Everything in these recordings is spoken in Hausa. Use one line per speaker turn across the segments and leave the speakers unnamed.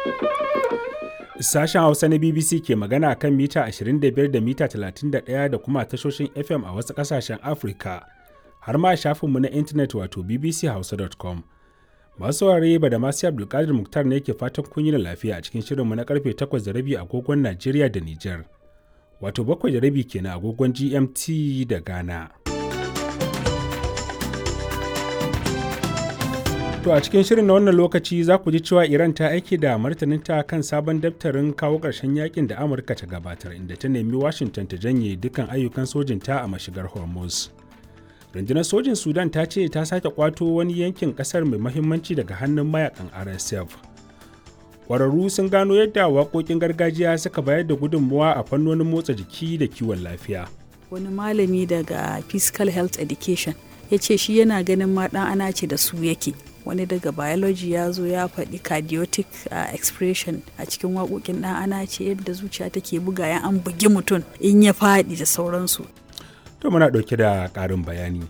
Sashen Hausa na BBC ke magana kan mita 25 da mita 31 da kuma tashoshin FM a wasu ƙasashen Afirka, har ma shafinmu na intanet wato bbchausa.com. Masu saurare ba da masu Abdulkadir Muktar ne ke fatan kun yi da lafiya a cikin shirinmu na karfe 8 da rabi agogon Najeriya da Nijar. Wato bakwai da rabi kenan agogon GMT da Ghana. To a cikin shirin na wannan lokaci za ku ji cewa Iran ta aiki da martaninta kan sabon daftarin kawo ƙarshen yakin da Amurka ta gabatar inda ta nemi Washington ta janye dukkan ayyukan sojinta a mashigar Hormuz. Rundunar sojin Sudan ta ce ta sake kwato wani yankin ƙasar mai mahimmanci daga hannun mayakan RSF. Ƙwararru sun gano yadda waƙoƙin gargajiya suka bayar da gudunmuwa a fannonin motsa jiki da kiwon lafiya.
Wani malami daga Physical Health Education ya ce shi yana ganin ma ɗan ana ce da su yake. wani daga biology ya zo ya faɗi cardiotic uh, expression a cikin waƙoƙin ɗan ana ce yadda zuciya take buga ya an bugi mutum in ya faɗi da sauransu.
To muna ɗauke da ƙarin bayani.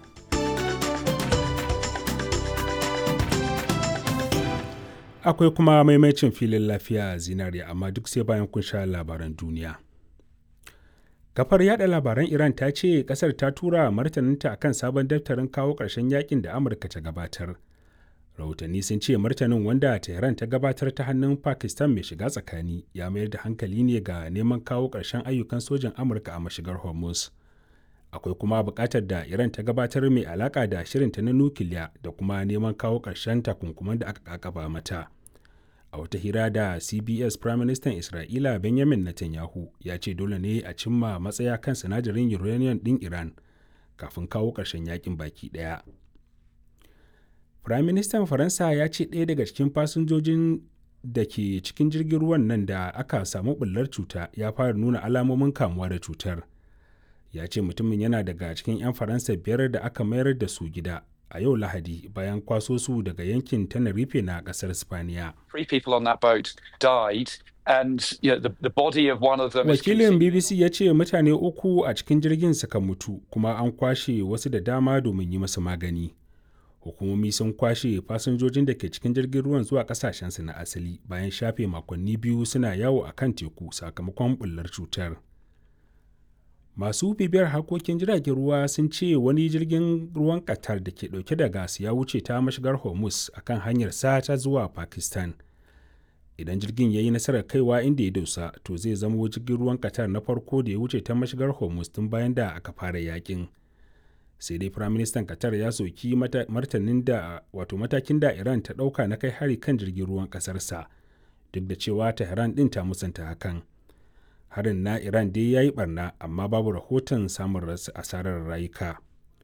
Akwai kuma maimacin filin lafiya zinariya amma duk sai bayan kun sha labaran duniya. Kafar yada labaran Iran ta ce kasar ta tura martaninta akan sabon daftarin kawo ƙarshen yakin da Amurka ta gabatar. rahotanni sun ce martanin wanda tehran ta gabatar ta hannun pakistan mai shiga tsakani ya mayar da hankali ne ga neman kawo ƙarshen ayyukan sojan amurka a mashigar hormuz akwai kuma buƙatar da iran ta gabatar mai alaƙa da shirinta na nukiliya da kuma neman kawo ƙarshen takunkuman da aka kakaba mata a wata hira da cbs prime minister isra'ila benjamin netanyahu ya ce dole ne a cimma matsaya kan sinadarin uranium ɗin iran kafin kawo ƙarshen yakin baki ɗaya Firaministan Faransa ya ce ɗaya daga cikin fasinjojin da ke cikin jirgin ruwan nan da aka samu ɓullar cuta ya fara nuna alamomin kamuwa da cutar. Ya ce mutumin yana daga cikin 'yan Faransa biyar da aka mayar da su gida a yau Lahadi bayan kwaso su daga yankin Tenerife na ƙasar Spaniya. Wakilin BBC ya ce mutane uku a cikin jirgin suka mutu kuma an kwashe wasu da dama domin yi masu magani. hukumomi sun kwashe fasinjojin da ke cikin jirgin ruwan zuwa kasashensu na asali bayan shafe makonni biyu suna yawo a kan teku sakamakon bullar cutar masu bibiyar harkokin jiragen ruwa sun ce wani jirgin ruwan qatar da ke dauke da gas ya wuce ta mashigar hormuz a kan hanyar ta zuwa pakistan idan jirgin ya yi nasarar kaiwa inda ya dosa to zai zama jirgin ruwan qatar na farko da ya wuce ta mashigar hormuz tun bayan da aka fara yakin sai dai firaministan qatar ya soki martanin da wato matakin da iran ta ɗauka na kai hari kan jirgin ruwan ƙasarsa duk da cewa tehran ɗin ta musanta hakan harin na iran dai ya yi barna amma babu rahoton samun asarar rayuka